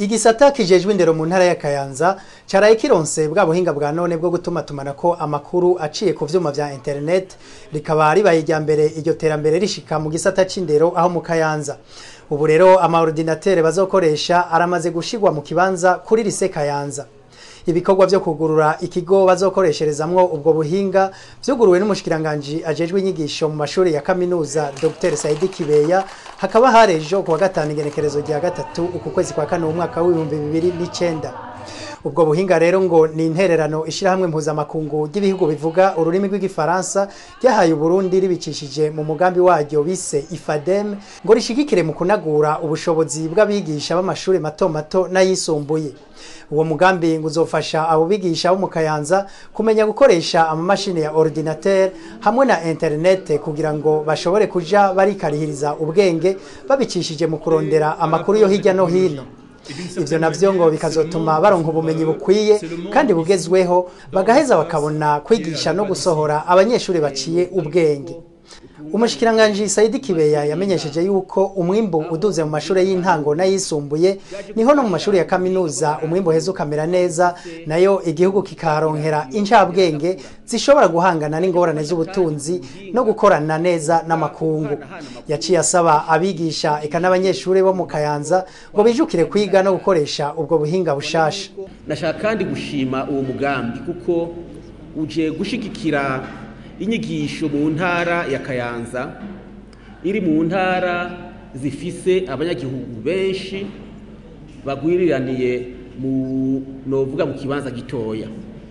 igisata kijejwe indero mu ntara ya Kayanza caraye kironse bwa buhinga bwa none bwo gutuma tumanako amakuru aciye ku vyuma vya internet rikaba ribaye irya mbere iryo terambere rishika mu gisata c'indero aho mu Kayanza ubu rero amaordinatere bazokoresha aramaze gushigwa mu kibanza kuri lise Kayanza ibikorwa vyo kugurura ikigo bazokoresherezamwo ubwo buhinga vyuguruwe n'umushikiranganji ajejwe inyigisho mu mashuri ya kaminuza Dr Saidi Kibeya hakaba harejo kuwa gatanu igenekerezo rya gatatu uku kwezi kwa kane umwaka w'ibihumbi bibiri n'icenda ubwo buhinga rero ngo ni intererano ishirahamwe mpuzamakungu ry'ibihugu bivuga ururimi rw'igifaransa ryahaye uburundi ribicishije mu mugambi waryo bise ifadem ngo rishigikire mu kunagura ubushobozi bw'abigisha b'amashuri mato mato n'ayisumbuye uwo mugambi ngo uzofasha abo bigisha bo mu kayanza kumenya gukoresha amamashini ya ordinateur hamwe na internet kugira ngo bashobore kuja barikarihiriza ubwenge babicishije mu kurondera amakuru yo hirya no hino ivyo navyo ngo bikazotuma baronka ubumenyi bukwiye kandi bugezweho bagaheza bakabona kwigisha no gusohora abanyeshuri baciye ubwenge umushikiranganji Saidi Kibeya yamenyesheje yuko umwimbu uduze mu mashuri y'intango n'ayisumbuye niho no mu mashuri ya kaminuza umwimbu heza ukamera neza nayo igihugu kikaronkera incabwenge zishobora guhangana n'ingorane z'ubutunzi no gukorana neza n'amakungu yaciye asaba abigisha eka n'abanyeshuri bo mu Kayanza ngo bijukire kwiga no gukoresha ubwo buhinga bushasha nashaka kandi gushima uwo mugambi kuko uje gushigikira inyigisho mu ntara ya kayanza iri mu ntara zifise abanyagihugu benshi bagwiriraniye mu novuga mu kibanza gitoya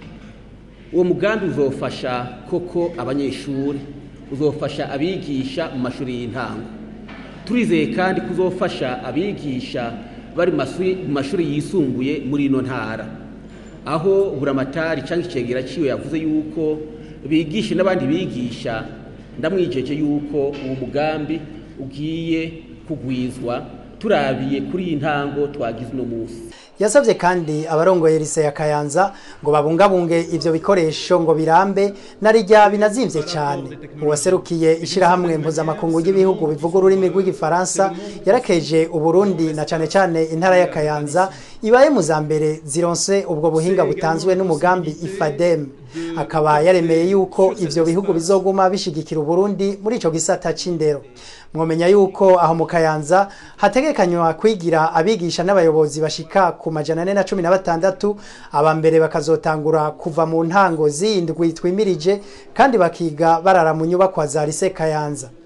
uwo mugambi uzofasha koko abanyeshuri uzofasha abigisha mu mashuri y'intango turizeye kandi kuzofasha abigisha bari mu mashuri yisumbuye muri ino ntara aho buramatari cyangwa icegera ciwe yavuze yuko bigishe n'abandi bigisha ndamwijeje yuko uwo mugambi ugiye kugwizwa turabiye kuri iyi ntango twagize uno munsi yasabye kandi abarongoye lise ya Kayanza ngo babungabunge ivyo bikoresho ngo birambe narijya binazimvye cyane uwaserukiye ishirahamwe mpuzamakungu y'ibihugu bivuga ururimi rw'igifaransa yarakeje uburundi na cane cane intara ya Kayanza ibaye mu za mbere zironse ubwo buhinga butanzwe n'umugambi ifadem akaba yaremeye yuko ivyo bihugu bizoguma bishigikira uburundi muri ico gisata c'indero mwomenya yuko aho mu kayanza hategekanywa kwigira abigisha n'abayobozi bashika ku majana ane na cumi na batandatu aba mbere bakazotangura kuva mu ntango z'indwi twimirije kandi bakiga barara mu nyubakwa za lise kayanza